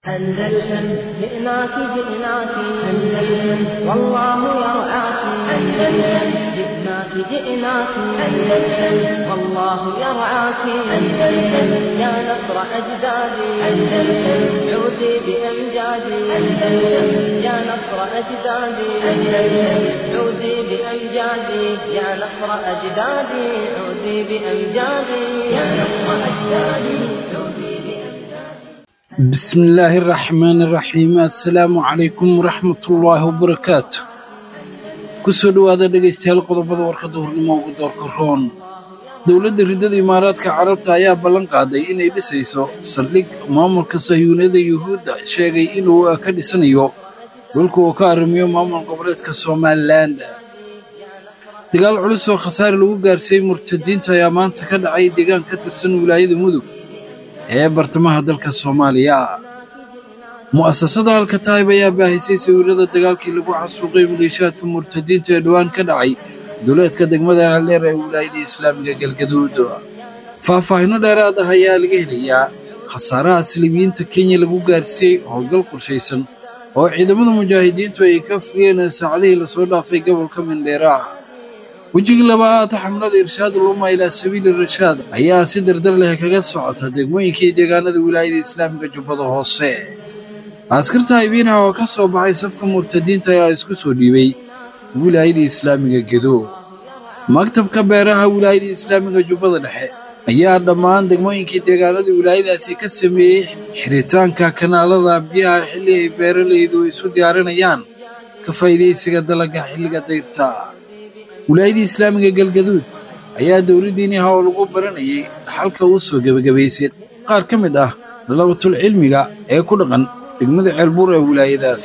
أندلسن جئناك جئناك أندلسن والله يرعاك أندلسن جئناك جئناك أندلسن والله يرعاك أندلسن يا نصر أجدادي أندلسن عودي بأمجادي أندلسن يا نصر أجدادي أندلسن عودي بأمجادي يا نصر أجدادي عودي بأمجادي يا نصر أجدادي عودي بأمجادي بسم الله الرحمن الرحيم assalaamu calaykum waraxmatullaahi wabarakaatu kusoo dhowaada dhegaystayaal qodobada warkadda hornimo ugu doorka roon dowladda riddada imaaraadka carabta ayaa ballan qaaday inay dhisayso saldhig maamulka sahyuuniyada yuhuudda sheegay inuu ka dhisanayo dhulka uu ka arrimiyo maamul goboleedka somalilan dagaal culus oo khasaare lagu gaarsiiyey murtadiinta ayaa maanta ka dhacay deegaan ka tirsan wilaayada mudug ee bartamaha dalka soomaaliya mu'asasada alkataayib ayaa baahisay sawirrada dagaalkii lagu xasuuqay maleeshiyaadka murtadiinta ee dhowaan ka dhacay duleedka degmada haldheer ee wilaayada islaamiga galgaduud faahfaahinno dheeraad ah ayaa laga helayaa khasaaraha silibiyiinta kenya lagu gaarsiiyey howlgal qorshaysan oo ciidamada mujaahidiintu ay ka fuliyeen saacadihii lasoo dhaafay gobolka mindheera wejigii labaad xamlada irshaad uluma ilaa sabiili rashaad ayaa si dardar leh kaga socota degmooyinkii deegaanada wilaayada islaamiga jubbada hoose askarta haybiinaha oo ka soo baxay safka murtadiinta ayaa isku soo dhiibay wilaayada islaamiga gedo maktabka beeraha wilaayada islaamiga jubbada dhexe ayaa dhammaan degmooyinkii deegaanada wilaayadaasi ka sameeyey xiritaanka kanaalada biyaha xilli ay beeralaydu isu diyaarinayaan ka faa'iidaysiga dalagga xilliga dayrta wilaayadii islaamiga galgaduud ayaa dowladdiiniha oo lagu baranayay dhaxalka u soo gebagabaysay qaar ka mid ah dalabatul cilmiga ee ku dhaqan degmada ceelbuur ee wilaayadaas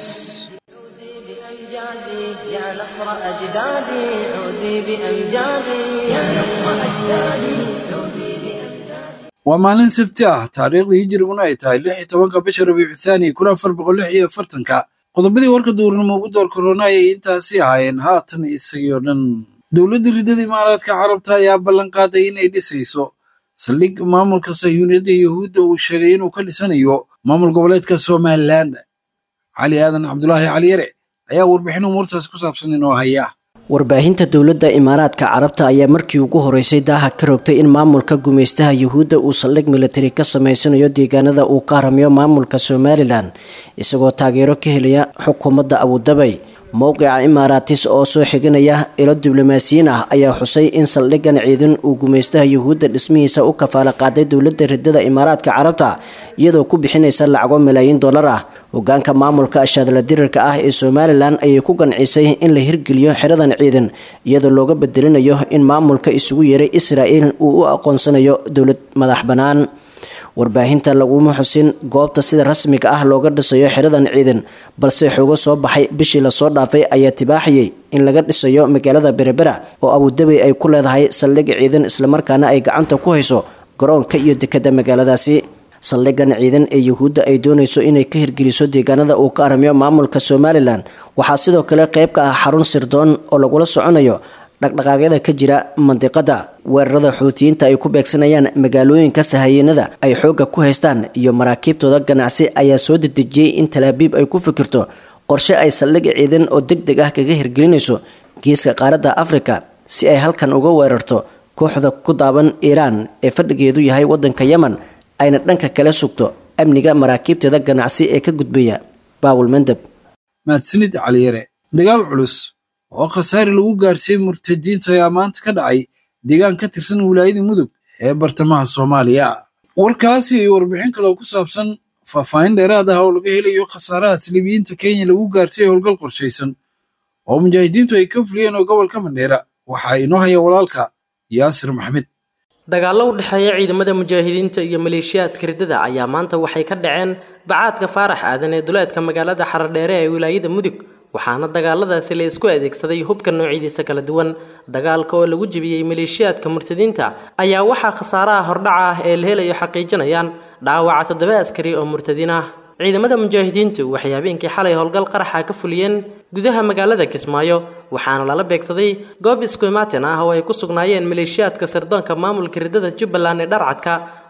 بأمجادي يا نصر أجدادي عودي بأمجادي يا نصر أجدادي عودي بأمجادي waa maalin sabti ah taariikhdii hijiriguna ay tahay lix iyo tobanka bisha rabiicu thaani kun afar boqol lix iyo afartanka qodobadii warka duurnimo ugu door korona ayay intaasi ahaayeen haatan isagii oo dhan dowladda riddada imaaraadka carabta ayaa ballan qaaday inay dhisayso saldhig maamulka sahyuuniyadda yuhuudda uu sheegay inuu ka dhisanayo maamul goboleedka somalilan cali aadan cabdulaahi cali yare ayaa warbixin umuurtaas ku saabsan inoo haya warbaahinta dowladda imaaraadka carabta ayaa markii ugu horeysay daaha ka rogtay in maamulka gumaystaha yuhuudda uu saldhig militari ka sameysanayo deegaanada uu ka haramiyo maamulka somalilan isagoo taageero ka helaya xukuumadda abudabay mowqica imaaraatis oo soo xiganaya ilo diblomaasiyiin ah ayaa xusay in saldhigan ciidan uu gumaystaha yuhuudda dhismihiisa u kafaala qaaday dowladda riddada imaaraadka carabta iyadoo ku bixinaysa lacago malaayiin dollar ah hogaanka maamulka ashaadla dirirka ah ee somalilan ayay ku gancisay in la hirgeliyo xeradan ciidan iyadoo looga bedelinayo in maamulka isugu yeeray israa'il uu u aqoonsanayo dowlad madax bannaan warbaahinta laguma xusin goobta sida rasmiga ah looga dhisayo xeradan ciidan balse xoogo soo baxay bishii lasoo dhaafay ayaa tibaaxiyey in laga dhisayo magaalada berebera oo abudabey ay ku leedahay saldhig ciidan islamarkaana ay gacanta ku hayso garoonka iyo dekadda magaaladaasi saldhigan ciidan ee yuhuudda ay doonayso inay ka hirgeliso deegaanada uu ka aramiyo maamulka somalilan waxaa sidoo kale qayb ka ah xarun sirdoon oo lagula soconayo dhaqdhaqaaqyada ka jira mandiqada weerarada xuutiyiinta ay ku beegsanayaan magaalooyinka sahayanada ay xoogga ku haystaan iyo maraakiibtooda ganacsi ayaa soo dedejiyey in talaabiib ay ku fikirto qorshe ay saldhig ciidan oo deg deg ah kaga hirgelinayso geeska qaaradda afrika si ay halkan uga weerarto kooxda ku daaban iiraan ee fadhigeedu yahay waddanka yemen ayna dhanka kale sugto amniga maraakiibteeda ganacsi ee ka gudbaya baawul mandeb mahadsanid caliyare dagaal culus oo khasaare lagu gaarsiiyey murtadiinta ayaa maanta ka dhacay deegaan ka tirsan wilaayada mudug ee bartamaha soomaaliya warkaasi iyo warbixin kale oo ku saabsan faahfaahin dheeraad ah oo laga helayo khasaaraha silibiyiinta kenya lagu gaarsiiyey howlgal qorshaysan oo mujaahidiintu ay ka fuliyeen oo gobolka mandheera waxaa inoo haya walaalka yaasir maxmed dagaallo u dhexeeya ciidamada mujaahidiinta iyo maleeshiyaadka riddada ayaa maanta waxay ka dhaceen bacaadka faarax aadan ee duleedka magaalada xaradheere ee wilaayada mudug waxaana dagaaladaasi la isku adeegsaday hubka noocyadiisa kala duwan dagaalka oo lagu jebiyey maleeshiyaadka murtadiinta ayaa waxaa khasaaraha hordhaca ah ee la helayo xaqiijinayaan dhaawaca toddoba askari oo murtadiin ah ciidamada mujaahidiintu waxay habeenkii xalay howlgal qaraxa ka fuliyeen gudaha magaalada kismaayo waxaana lala beegsaday goob isku imaatin ah oo ay ku sugnaayeen maleeshiyaadka sirdoonka maamulka riddada jubbaland ee dharcadka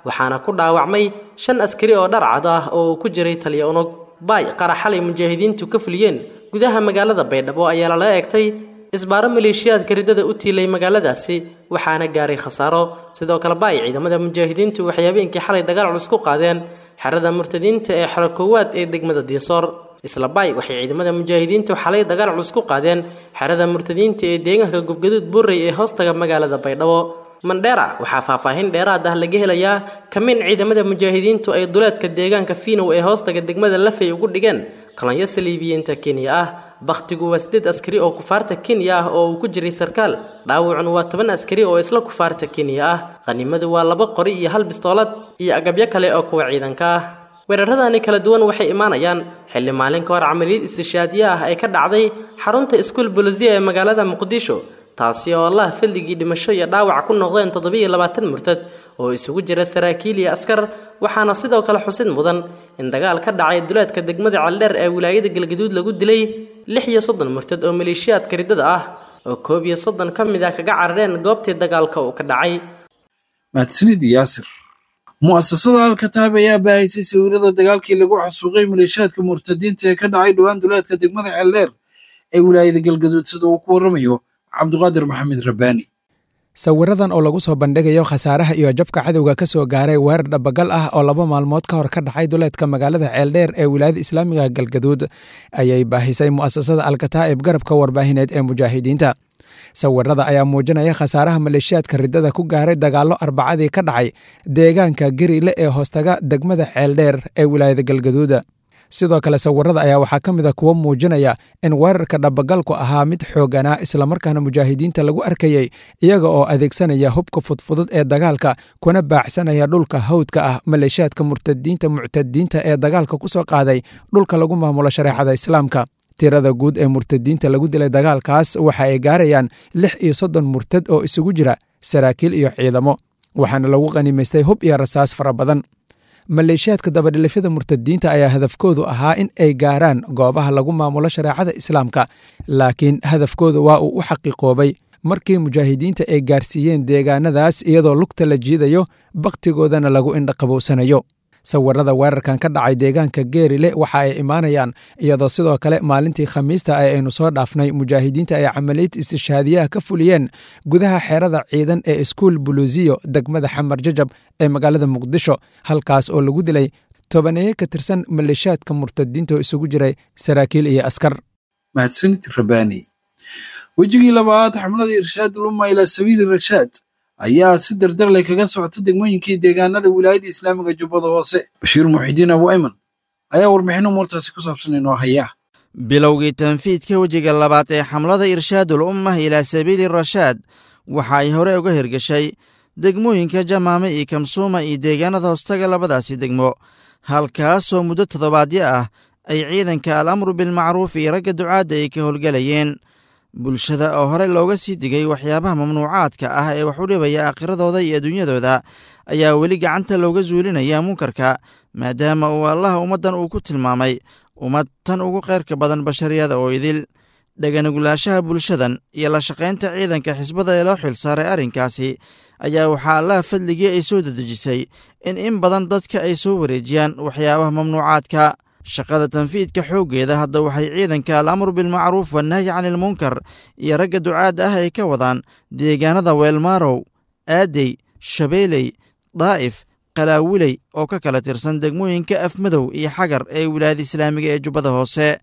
waxaana ku dhaawacmay shan askari oo dharcad ah oo uu ku jiray taliya unug baay qaraxalay mujaahidiintu ka fuliyeen gudaha magaalada baydhabo ayaa lala eegtay isbaaro maleeshiyaadka riddada u tiilay magaaladaasi waxaana gaaray khasaaro sidoo kale baay ciidamada mujaahidiintu waxay habeenkii xalay dagaal culus ku qaadeen xerada murtadiinta ee xero koowaad ee degmada diisoor isla baay waxay ciidamada mujaahidiintu xalay dagaal culus ku qaadeen xerada murtadiinta ee deegaanka gufgaduud buurey ee hoostaga magaalada baydhabo mandheera waxaa faahfaahin dheeraad ah laga helayaa kamin ciidamada mujaahidiintu ay duleedka deegaanka fiinow ee hoostaga degmada lafay ugu dhigeen kolonyo saliibiyiinta kenya ah bakhtigu waa sideed askari oo kufaarta kenya ah oo uu ku jiray sarkaal dhaawacuna waa toban askari oo isla kufaarta kenya ah qhanimadu waa laba qori iyo hal bistoolad iyo agabyo kale oo kuwa ciidanka ah weeraradani kala duwan waxay imaanayaan xilli maalin ka hor camaliyad istishaadiye ah ay ka dhacday xarunta iskuul bolisiya ee magaalada muqdisho taasi oo allah fadligii dhimasho iyo dhaawac ku noqdeen toddobiyo labaatan murtad oo isugu jira saraakiil iyo askar waxaana sidoo kale xusid mudan in dagaal ka dhacay duleedka degmada caldheer ee wilaayada galgaduud lagu dilay lix iyo soddon murtad oo maleeshiyaadka riddada ah oo koob iyo soddon ka mid ah kaga carareen goobtii dagaalka uu ka dhacay mahadsanid yaasir mu'asasada alkataab ayaa baahisay sawirada dagaalkii lagu xasuuqay maleeshiyaadka murtadiinta ee ka dhacay dhowaan duleedka degmada ceeldheer ee wilaayada galgaduud sida uu ku warramayo cabdiqaadir maxamed rabbaani sawiradan oo lagu soo bandhigayo khasaaraha iyo jabka cadowga ka soo gaaray weerar dhabagal ah oo laba maalmood ka hor ka dhacay duleedka magaalada ceeldheer ee wilaayada islaamiga galgaduud ayay baahisay mu'asasada alkataa'ib garabka warbaahineed ee mujaahidiinta sawirada ayaa muujinaya khasaaraha maleeshiyaadka riddada ku gaaray dagaallo arbacadii ka dhacay deegaanka gariile ee hoostaga degmada ceeldheer ee wilaayada galgaduud sidoo kale sawirada ayaa waxaa ka mid a kuwo muujinaya in weerarka dhabagalku ahaa mid xooganaa islamarkaana mujaahidiinta lagu arkayey iyaga oo adeegsanaya hubka fudfudud ee dagaalka kuna baacsanaya dhulka hawdka ah maleeshiyaadka murtadiinta muctadiinta ee dagaalka ku soo qaaday dhulka lagu maamulo shareecada islaamka tirada guud ee murtadiinta lagu dilay dagaalkaas waxa ay gaarayaan lix iyo soddon murtad oo isugu jira saraakiil iyo ciidamo waxaana lagu qanimaystay hub iyo rasaas fara badan maleeshiyaadka dabadhilifyada murtadiinta ayaa hadafkoodu ahaa in ay gaaraan goobaha lagu maamulo shareecada islaamka laakiin hadafkooda waa uu u xaqiiqoobay markii mujaahidiinta ay gaarsiiyeen deegaanadaas iyadoo lugta la jiidayo bakhtigoodana lagu indhaqabowsanayo sawirada weerarkan ka dhacay deegaanka geerile waxa ay imaanayaan iyadoo sidoo kale maalintii khamiista ee aynu soo dhaafnay mujaahidiinta ay camaliyad istishaadiyaha ka fuliyeen gudaha xeerada ciidan ee iskuul buluusiyo degmada xamar jajab ee magaalada muqdisho halkaas oo lagu dilay tobaneeye ka tirsan maleeshiyaadka murtadiinta oo isugu jiray saraakiil iyo askar mahadsanid rabbaani wejigii labaad xamlada irshaad luma ilaa sabiili rashaad ayaa si dardar leh kaga socota degmooyinkii deegaanada wilaayada islaamiga jubbada hoose bashiir muxidiin abu ayman ayaa warbixin umuurtaasi ku saabsan inoo haya bilowgii tanfiidka wejiga labaad ee xamlada irshaadul ummah ilaa sabiili rashaad waxa ay hore uga hirgashay degmooyinka jamaame iyo kamsuuma iyo deegaanada hoostaga labadaasi degmo halkaasoo muddo toddobaadyo ah ay ciidanka al amru bilmacruuf iyo ragga ducaadda ay ka howlgelayeen bulshada oo hore looga sii digay waxyaabaha mamnuucaadka ah ee wax u dhibaya aakhiradooda iyo adduunyadooda ayaa weli gacanta looga suulinaya munkarka maadaama uu allaha ummaddan uu ku tilmaamay ummad tan ugu khayrka badan bashariyada oo idil dhaganugulaashaha bulshadan iyo la shaqaynta ciidanka xisbada ee loo xilsaaray arrinkaasi ayaa waxaa allaha fadligii ay soo dedejisay in in badan dadka ay soo wareejiyaan waxyaabaha mamnuucaadka shaqada tanfiidka xooggeeda hadda waxay ciidanka al amru bilmacruuf wannahyi canilmunkar iyo ragga ducaadda ah ay ka wadaan deegaanada weelmaarow aadey shabeeley daa'if qalaawiley oo ka kala tirsan degmooyinka afmadow iyo xagar ee wilaayada islaamiga ee jubbada hoose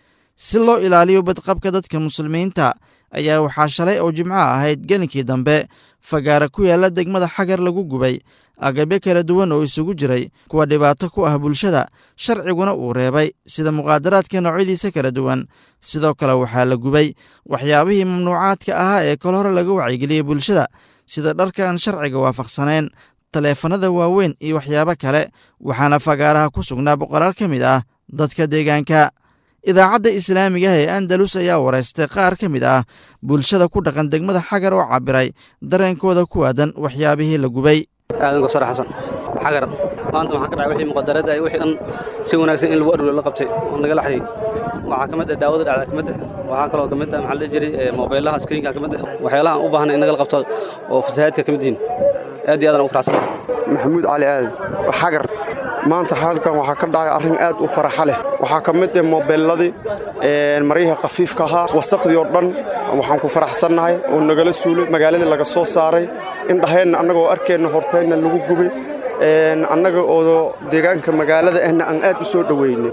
si loo ilaaliyo badqabka dadka muslimiinta ayaa waxaa shalay oo jimco ahayd gelinkii dambe fagaara ku yaalla degmada xagar lagu gubay agabyo kala duwan oo isugu jiray kuwa dhibaato ku ah bulshada sharciguna uu reebay sida muqaadaraadka noocyadiisa kala duwan sidoo kale waxaa la gubay waxyaabihii mamnuucaadka ahaa ee kol hore laga wacyigeliyey bulshada sida dharka aan sharciga waafaqsanayn taleefanada waaweyn iyo waxyaabo kale waxaana fagaaraha ku sugnaa boqolaal ka mid ah dadka deegaanka idaacadda islaamiga ah ee andalus ayaa wareystay qaar ka mid ah bulshada ku dhaqan degmada xagar oo cabiray dareenkooda ku aadan waxyaabihii la gubay aadan gosar xasan xagar maanta waxaa ka dhacay wixii muqadarada ay wixii dhan si wanaagsan in lagu adhulo la qabtay oo nagala xiriy waxaa ka mid ah daawada dhacda ka mid ah waxaa kaloo ka mid ah maxaa la dhihi jiray moobeellaha screenka ka mid ah waxyaalaha aan u baahnay in nagala qabto oo fasahaadka ka mid yihiin aad iyo aad aan ugu faraxsanahay maxamuud cali aadan xagar maanta halkan waxaa ka dhacay arrin aad u faraxa leh waxaa ka mid ah mobeelladii maryaha khafiifka ahaa wasaqdii oo dhan waxaan ku faraxsannahay oo nagala suulay magaaladii laga soo saaray indhaheenna annagoo arkeenna horteenna lagu gubay annaga oo deegaanka magaalada ahna aan aad u soo dhoweynay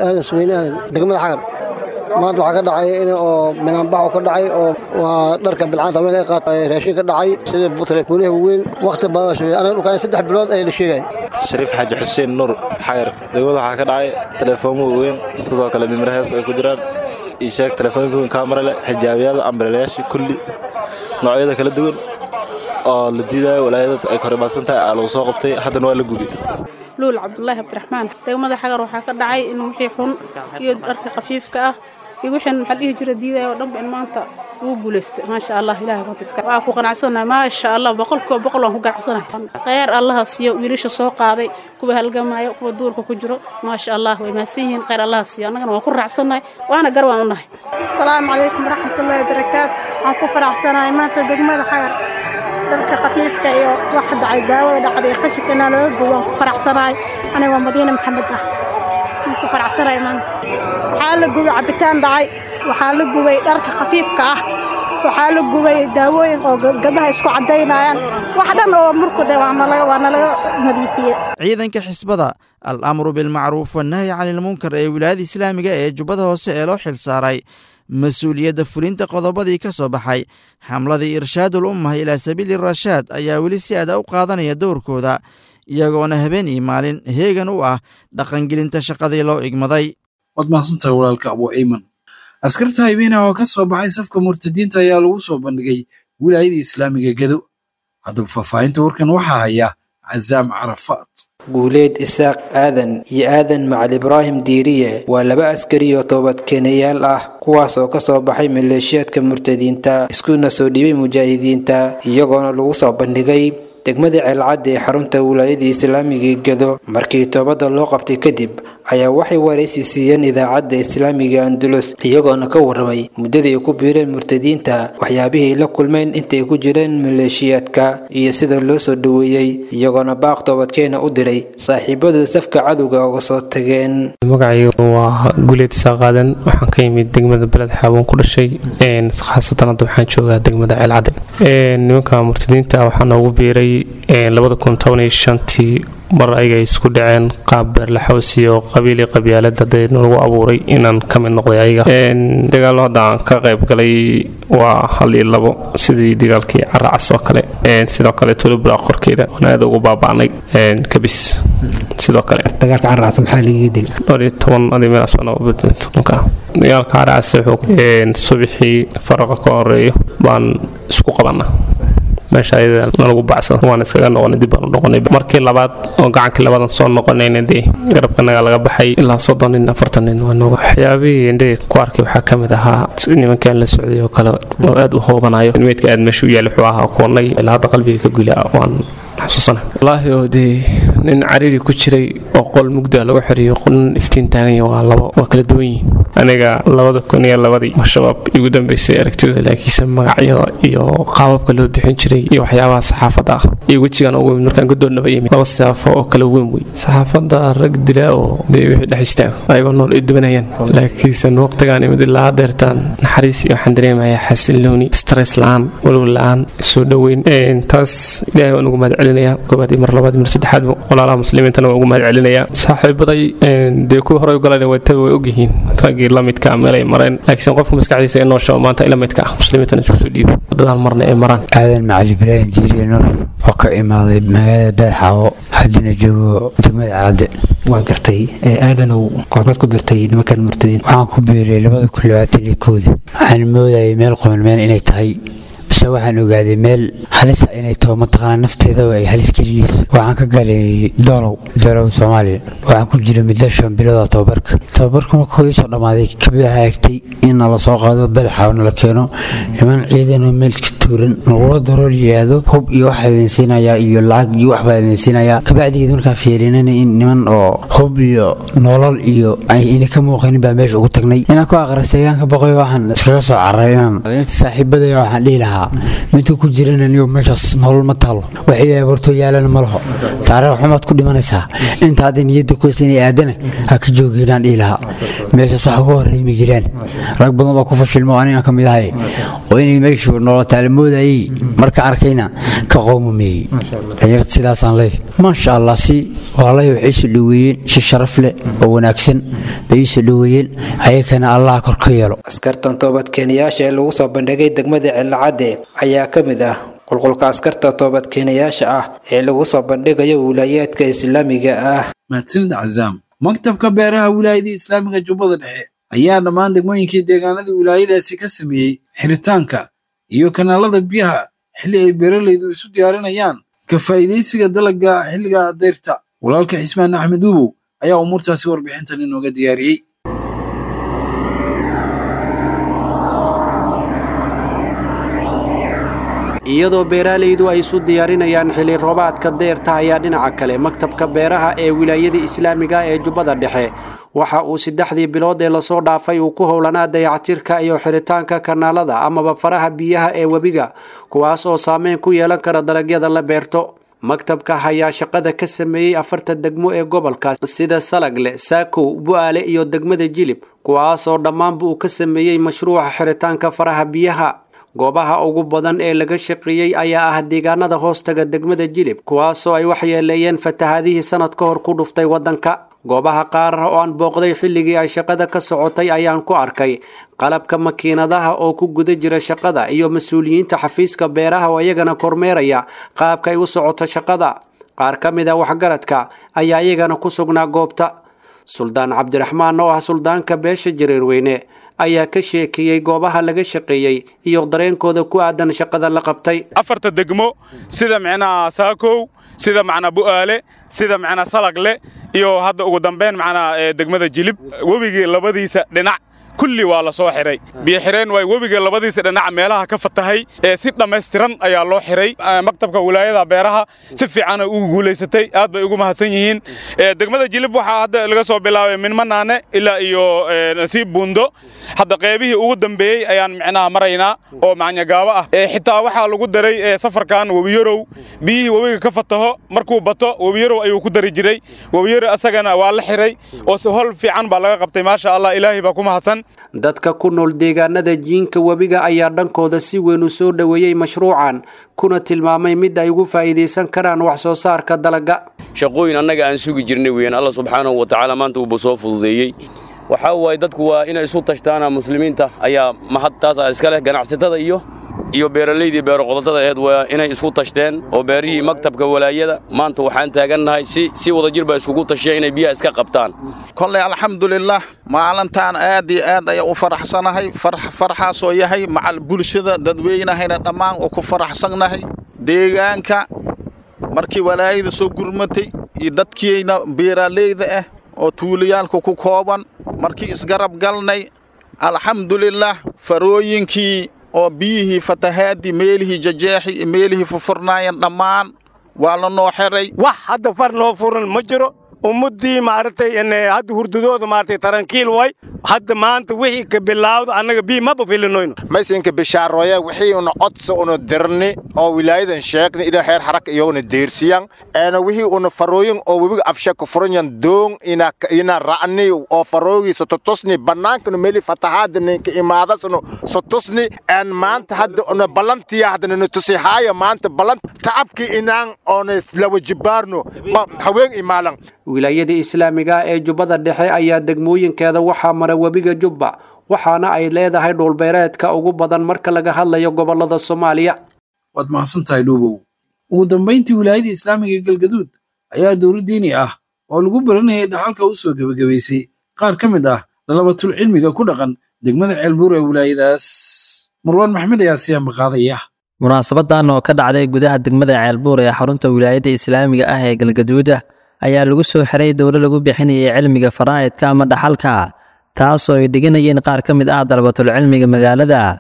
degmada xagar maanta waxaa ka dhacay in oo minaanbaxu ka dhacay oo waa dharka bilcaanta haweenka ay qaatay raashin ka dhacay sida telefooniyaha waaweyn wakhti baa sheegay anaga dhulkaan saddex bilood ayaa la sheegay shariif xaaji xuseen nuur xagar degmada waxaa ka dhacay teleefoomo waaweyn sidoo kale mimrahees ay ku jiraan ii sheeg telefoonka weyn kaamara leh xijaabiyaada ambalelayaasha kulli noocyada kala duwan oo la diidayo walaayada ay koribaasan tahay aa lagu soo qabtay haddana waa la gubi luul cabdulaahi cabdiraxmaan degmada xagar waxaa ka dhacay in wixii xun iyo dharka khafiifka ah iyo wixii maxaa dhihi jira diidaya oo dhanba in maanta ugu guulaystay maasha allah ilahay runtiska waa ku qanacsanahay maasha allah boqolkiiba boqol waan ku ganacsanahay khayr allaha siiyo wiilasha soo qaaday kuwa halgamaayo kuwa duurka ku jiro maasha allah way mahadsan yihiin khayr allaha siiyo annagana waan ku raacsannahay waana gar waan u nahay asalaamu calaykum waraxmatullahi wabarakaatu waxaan ku faraxsanahay maanta degmada xagar dharka khafiifka iyo waxa dhacay daawada dhacday qashinkana laga gubo waan ku faraxsanahay aniga waa madiine maxamed ah waan ku faraxsanahay maanta waxaa la gubay cabitaan dhacay waxaa la gubay dharka khafiifka ah waxaa la gubay daawooyin oo gabdhaha isku caddaynayaan wax dhan oo murkude waa nalaga nadiifiyey ciidanka xisbada al amru bilmacruuf wannahyi cani ilmunkar ee wilaayada islaamiga ee jubbada hoose ee loo xil saaray mas-uuliyadda fulinta qodobadii ka soo baxay xamladii irshaadul ummah ilaa sabiili rashaad ayaa weli si aada u qaadanaya dowrkooda iyagoona habeen iyo maalin heegan u ah dhaqangelinta shaqadii loo igmaday waad mahadsantahay walaalka abu ayman askarta haybeenah oo ka soo baxay safka murtadiinta ayaa lagu soo bandhigay wilaayada islaamiga gedo haddaba faahfaahinta warkan waxaa haya cazaam carafaad guuleed isaaq aadan iyo aadan macal ibraahim diiriye waa laba askari oo toobadkeenayaal ah kuwaas oo ka soo baxay maleeshiyaadka murtadiinta iskuna soo dhiibay mujaahidiinta iyagoona lagu soo bandhigay degmada ceelcadda ee xarunta wilaayada islaamiga gedo markii toobadda loo qabtay kadib ayaa waxay waraysi siiyeen idaacadda islaamiga andulus iyagoona ka warramay muddadii ay ku biireen murtadiinta waxyaabihii la kulmeen intay ku jireen maleeshiyaadka iyo sida loo soo dhoweeyey iyagoona baaq toobadkeena u diray saaxiibadooda safka cadowga uga soo tageen magacaygu waa guleed isaaqaadan waxaan ka yimid degmada beled xaabon ku dhashay khaasatan hadda waxaan joogaa degmada ceelcadde nimanka murtadiinta waxaa noogu biiray labada kun toban iyo shantii mar ayaga isku dhaceen qaab beerlaxoos iyo qabiili qabyaalad hadee lagu abuuray inaan ka mid noqday ayaga dagaallo hadda aan ka qayb galay waa hal iyo labo sidii dagaalkii caracas oo kale sidoo kale tulubra qorkeeda oon aad ugu baaba'nay kabis sidoo kale dagaalka caracas maxaa laga dil dhowr iyo toban adi meelaas dagaalka caracas wuxuu subaxii faraqa ka horeeyo baan isku qabana meesha ayada nalagu bacsada waan iskaga noqonay dib baan u noqonay markii labaad oo gacankii labadan soo noqonayna dee garabkanaga laga baxay ilaa soddon nin afartan nin waa nooga waxyaabihii indhe ku arkay waxaa ka mid ahaa nimankan la socday oo kale oo aad u hoobanayo meydka aad meesha u yaali wuxuu ahaa koonnay ilaa hadda qalbiga ka gula waan xasuusana wallaahi oo dee nin cariiri ku jiray oo qol mugda lagu xiriyo nin iftiin taaganya waa labo waa kala duwan yihiin aniga labada kun iyo labadii shabaab igu dambeysay aragtidooda laakiinse magacyada iyo qaababka loo bixin jiray iyo waxyaabaha saxaafadda ah iyo wejigan ugu yimid markaan godoonnaba yimid laba siyaafo oo kala weyn wey saxaafadda rag dila oo dee wixii dhex istaago ayagoo nool ay dubanayaan laakiinse waqtigaan imid ilaa deertaan naxariis iyo waxaan dareemayaa xasillooni stress la-aan walwal la-aan soo dhoweyn taas ilaahay waan ugu mahad celinayaa koobaad iyo mar labaad iyo mar saddexaad walaalaha muslimiintana waan ugu mahad celinayaa saaxiibaday dee kuwii horey u galayna waytaba way ogyihiin raggii la midka meel ay mareen laakiin qofka maskaxdiisa inoo shabo maanta ila midka ah muslimiintana isku soo dhiibo wadadaan marna ay maraan aadan macali ibraahim jiiriye nuur oo ka imaaday magaalada beedxaawo haddina joogo degmada caladde waan gartay aadanow goormaad ku birtay nimankan murtadiin waxaan ku biiray labada kun labaatan iyo kooda waxaan moodayay meel qomanmeen inay tahay base waxaan ogaaday meel halisa inay taho mataqaanaa nafteeda ay halis gelinayso waxaan ka galay doolow doolow soomaaliya waxaan ku jira muddo shan bilood oo tababarka tababarka markuu ii soo dhammaaday kabid waxaa egtay in nala soo qaado badaxa nala keeno niman ciidanoo meel tuuran nagula daro yidhaahdo hub iyo waxaa idin siinayaa iyo lacag iyo waxbaa idin siinayaa kabacdigeed markaan fiirinana in niman oo hub iyo nolol iyo ayna ka muuqanin baa meesha ugu tagnay inaan ku aqristay ayaan ka boqoy waxaan iskaga soo cararay inaan saaxiibadaya waxaan dhihi lahaa midka ku jirana niyo meeshaas nolol ma taalo waxay aborto yaalana ma laho saare xumaad ku dhimanaysaa inta hadda niyadda kuysa inay aadana ha ka joogeenaan dhihi lahaa meeshaas waxa uga horreeyma jiraan rag badan baa ku fashilmo anigaan ka mid ahay oo inay meeshu nolotaale moodayay marka arkayna ka qowmameeyey dhalinyarta sidaasaan leeyahay maasha allah si walaalahay waxay isu dhoweeyeen si sharaf leh oo wanaagsan bay isu dhoweeyeen ayakana allah kor ka yeelo askartan toobadkeenayaasha ee lagu soo bandhigay degmada cilacadde ayaa ka mid ah qulqulka askarta toobadkeenayaasha ah ee lagu soo bandhigayo wilaayaadka islaamiga ah mahadsanid cazaam maktabka beeraha wilaayada islaamiga jubbada dhexe ayaa dhammaan degmooyinkii deegaanada wilaayadaasi ka sameeyey xiritaanka iyo kanaalada biyaha xilli ay beeralaydu isu diyaarinayaan ka faa'iidaysiga dalagga xilliga dayrta walaalka xismaan axmed uubow ayaa umuurtaasi warbixintan inooga diyaariyey iyadoo beeraalaydu ay isu diyaarinayaan xilli roobaadka deerta ayaa dhinaca kale maktabka beeraha ee wilaayada islaamiga ee jubbada dhexe waxa uu saddexdii bilood ee lasoo dhaafay uu ku howlanaa dayactirka iyo xiritaanka kanaalada amaba faraha biyaha ee webiga kuwaas oo saameyn ku yeelan kara dalagyada la beerto maktabka ayaa shaqada ka sameeyey afarta degmo ee gobolkaas sida salagle saakow bu'aale iyo degmada jilib kuwaasoo dhammaanba uu ka sameeyey mashruuca xiritaanka faraha biyaha goobaha ugu badan ee laga shaqeeyey ayaa ah deegaanada hoostaga degmada jilib kuwaasoo ay waxyeeleeyeen fatahaadihii sanad ka hor ku dhuftay waddanka goobaha qaar oo aan booqday xilligii ay shaqada ka socotay ayaan ku arkay qalabka makiinadaha oo ku guda jira shaqada iyo mas-uuliyiinta xafiiska beeraha oo iyagana kormeeraya qaabka ay u socoto shaqada qaar ka mid a waxgaradka ayaa iyagana ku sugnaa goobta suldaan cabdiraxmaan oo ah suldaanka beesha jareerweyne ayaa ka sheekeeyey goobaha laga shaqeeyey iyo dareenkooda ku aadan shaqada la qabtay afarta degmo sida micnaha saakow sida macnaa bu'aale sida macnaa salagle iyo hadda ugu dambayn macnaa degmada jilib webigii labadiisa dhinac kulli waa la soo xiray biyo xireen waay webiga labadiisa dhinaca meelaha ka fatahay ee si dhammaystiran ayaa loo xiray maktabka wilaayada beeraha si fiican ay ugu guulaysatay aad bay ugu mahadsan yihiin degmada jilib waxaa hadda laga soo bilaabay minmanaane ilaa iyo nasiib buundo hadda qeybihii ugu dambeeyey ayaan micnaha maraynaa oo macnyagaabo ah xitaa waxaa lagu daray safarkan webiyarow biyihii webiga ka fataho markuu bato webiyarow ayuu ku dari jiray webiyarow asagana waa la xiray oo hol fiican baa laga qabtay maasha allah ilaahay baa ku mahadsan dadka ku nool deegaanada jiinka webiga ayaa dhankooda si weyn u soo dhoweeyey mashruucan kuna tilmaamay mid ay ugu faa'iidaysan karaan wax soo saarka dalagga shaqooyin annaga aan sugi jirnay weeyaan alla subxaanahu wa tacaala maanta uuba soo fududeeyey waxaa waaye dadku waa inay isu tashtaana muslimiinta ayaa mahad taasa iska leh ganacsatada iyo iyo beeralaydii beeroqodobada aheed waa inay isku tashteen oo beerihii maktabka walaayada maanta waxaan taagannahay si si wadajir baa iskugu tasheen inay biyaha iska qabtaan kolley alxamdulilah maalintaan aad iyo aad ayaa u faraxsanahay farxaasoo yahay macal bulshada dadweynahayna dhammaan oo ku faraxsannahay deegaanka markii walaayada soo gurmatay iyo dadkiina beeraaleyda ah oo tuulayaalka ku kooban markii isgarab galnay alxamdulilah farooyinkii oo biyihii fatahaadii meelihii jajeexi iyo meelihii fufurnaayeen dhammaan waa la noo xiray wax hadda far noo furan ma jiro ummaddii maaragtay hadda hurdadooda maaragtay tarankiil way hadda maanta wixii ka bilaawdo annaga bii maba filinoyno maysinka bishaaroya wixii una codsa una dirni oo wilaayadan sheegni ina heer haraka iyaguna deersiyan eena wixii una farooyin oo webiga afsha ka furanyan doon ina ina ra'ni oo faroogi sototusni bannaankana meli fatahaadani ka imaadasno sotusni een maanta hadda una ballantiya hadda na tusi haaya maanta ballant tacabki inaan oona lawa jibaarno haween imaalan wilaayada islaamiga ee jubbada dhexe ayaa degmooyinkeeda waxaa mara webiga jubba waxaana ay leedahay dhulbeereedka ugu badan marka laga hadlayo gobolada soomaaliya waad mahadsantahay dhuubow ugu dambayntii wilaayada islaamiga galgaduud ayaa dowlad diini ah oo lagu baranayay dhaxalka u soo gebagabaysay qaar ka mid ah lalabatul cilmiga ku dhaqan degmada ceelbuur ee wilaayadaas marwaan maxmed ayaa siyaanba qaadaya munaasabadan oo ka dhacday gudaha degmada ceelbuur ee xarunta wilaayada islaamiga ah ee galgaduuda ayaa lagu soo xiray dowlo lagu bixinayay cilmiga faraa'idka ama dhaxalka taasoo ay dhiganayeen qaar ka mid ah dalabatul cilmiga magaalada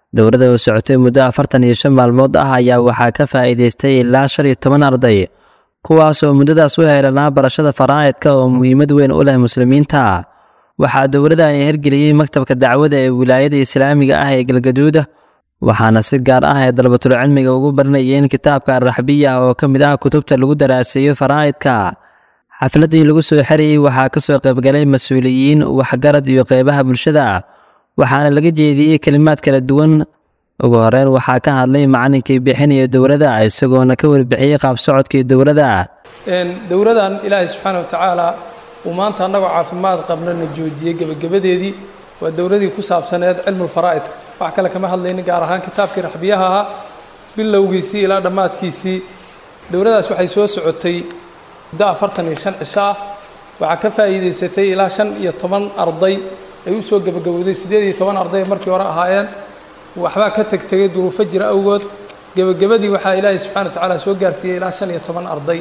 dowladda oo socotay muddo afartan iyo shan maalmood ah ayaa waxaa ka faa'iidaystay ilaa shan iyo toban arday kuwaas oo muddadaas u heelanaa barashada faraa'idka oo muhiimad weyn u leh muslimiinta waxaa dowladani hirgeliyey maktabka dacwada ee wilaayada islaamiga ah ee galgaduuda waxaana si gaar ah ay dalbatul cilmiga ugu baranayeen kitaabka arraxbiya oo ka mid ah kutubta lagu daraaseeyo faraa'idka xafladdii lagu soo xerayey waxaa ka soo qaybgalay mas-uuliyiin waxgarad iyo qeybaha bulshada waxaana laga jeediyey kelimaad kala duwan ugu horeyn waxaa ka hadlay macalinkii bixinaya dowladda isagoona ka warbixiyey qaab socodkii dowladda dowladan ilaahay subxaana watacaala uu maanta annagoo caafimaad qabnana joojiyey gebagabadeedii waa dowladii ku saabsaneed cilmulfaraa'idka wax kale kama hadlaynin gaar ahaan kitaabkii raxbiyaha ahaa bilowgiisii ilaa dhammaadkiisii dowladdaas waxay soo socotay muddo afartan iyo shan cisho ah waxaa ka faa'iidaysatay ilaa shan iyo toban arday ay u soo gebagabowday siddeed iyo toban arday markii hore ahaayeen waxbaa ka tegtegay duruufo jira awgood gebagabadii waxaa ilaahay subxana wa tacaala soo gaarsiiyey ilaa shan iyo toban arday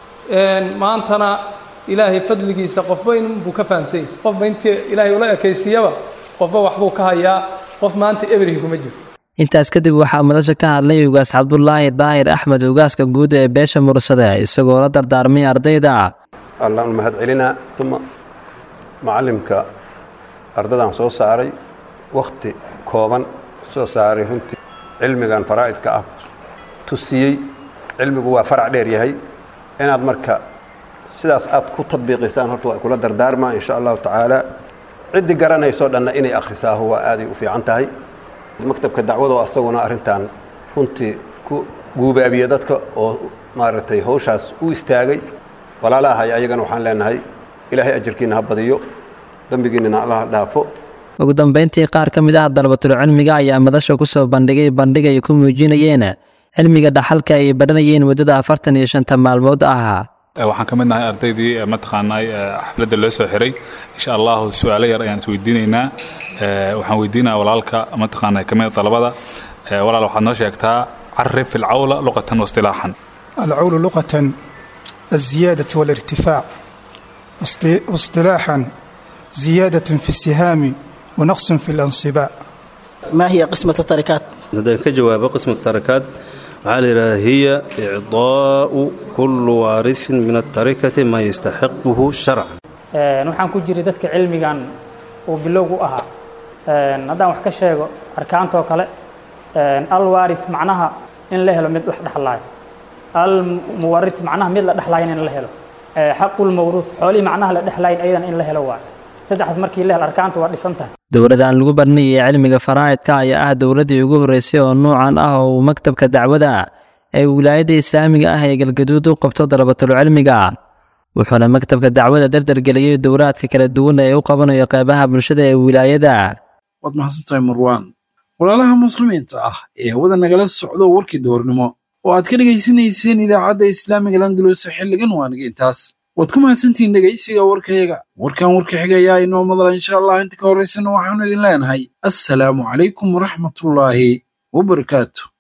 maantana ilaahay fadligiisa qofba inbuu ka fahamsay qofba intii ilaahay ula ekaysiiyaba qofba waxbuu ka hayaa qof maanta ebrihi kuma jiro intaas kadib waxaa madasha ka hadlay ugaas cabdulaahi daahir axmed ugaaska guud ee beesha mursade isagoo la dardaarmay ardayda allaan mahad celinaa uma macalimka ardadan soo saaray wakhti kooban soo saaray runtii cilmigan faraa'idka ah tusiyey cilmigu waa farac dheer yahay inaad marka sidaas aad ku tadbiiqisaan horta waa kula dardaarmaa insha allahu tacaala ciddii garanaysoo dhanna inay akhrisaaho waa aaday u fiican tahay maktabka dacwado asaguna arrintan runtii ku guubaabiye dadka oo maaragtay hawshaas u istaagay walaalahay ayagana waxaan leenahay ilaahay ajarkiina ha badiyo dembigiinana allah dhaafo ugu dambayntii qaar ka mid ah dalabatul cilmiga ayaa madasha ku soo bandhigay bandhig ay ku muujinayeen cilmiga dhaxalka ay baranayeen muddada afartan iyo shanta maalmood ah waxaan ka mid nahay ardaydii mataqaanaa xafladda loo soo xiray insha allahu su-aalo yar ayaan isweydiinaynaa waxaan weydiinaya walaalka mataqaanaa kamid dalabada walaal waxaad noo sheegtaa carif ilcawla luqatan waistilaaxan العول لغة الزيادة والارتفاع واصط- واصطلاحا زيادة في السهام ونقص في الانصباع ما هي قسمة التركات؟ haddaan ka jawaabo qismata tarakaad waxaa la yidhaha hiya icdaa'u kullu waarisin min atarikati ma yastaxiquhu sharcan Een, waxaan ku jiray dadka cilmigan uu bilowg u ahaa Een, haddaan wax ka sheego arkaantoo kale een, alwaarith macnaha in la helo mid wax dhexlaayo almuwarith macnaha mid la dhexlaayan in la helo Ee, xaqulmawruuth xoolihii macnaha la dhexlaayan ayadan in la helo waayo saddexdaas markii la helo arkaanta waa dhisan tahay dowladdan lagu baranayay cilmiga faraa'idka ayaa ah dowladdii ugu horreysay oo noocan ah oo uu maktabka dacwada ee wilaayadda islaamiga ah ee galgaduud u qabto dalabatul cilmiga wuxuuna maktabka dacwada dardargeliyey dowlaadka kala duwan ee u qabanayo qeybaha bulshada ee wilaayada waad mahadsantahay marwaan walaalaha muslimiinta ah ee hawada nagala socdo warkii doornimo oo aad ka dhegaysanayseen idaacadda islaamiga landalus xilligan waaniga intaas waad ku mahadsantihiin dhegaysiga warkayaga warkan warka xigayaa inoo madala insha allah inta ka horraysana waxaanu idin leenahay assalaamu calaykum waraxmatullaahi wabarakaatu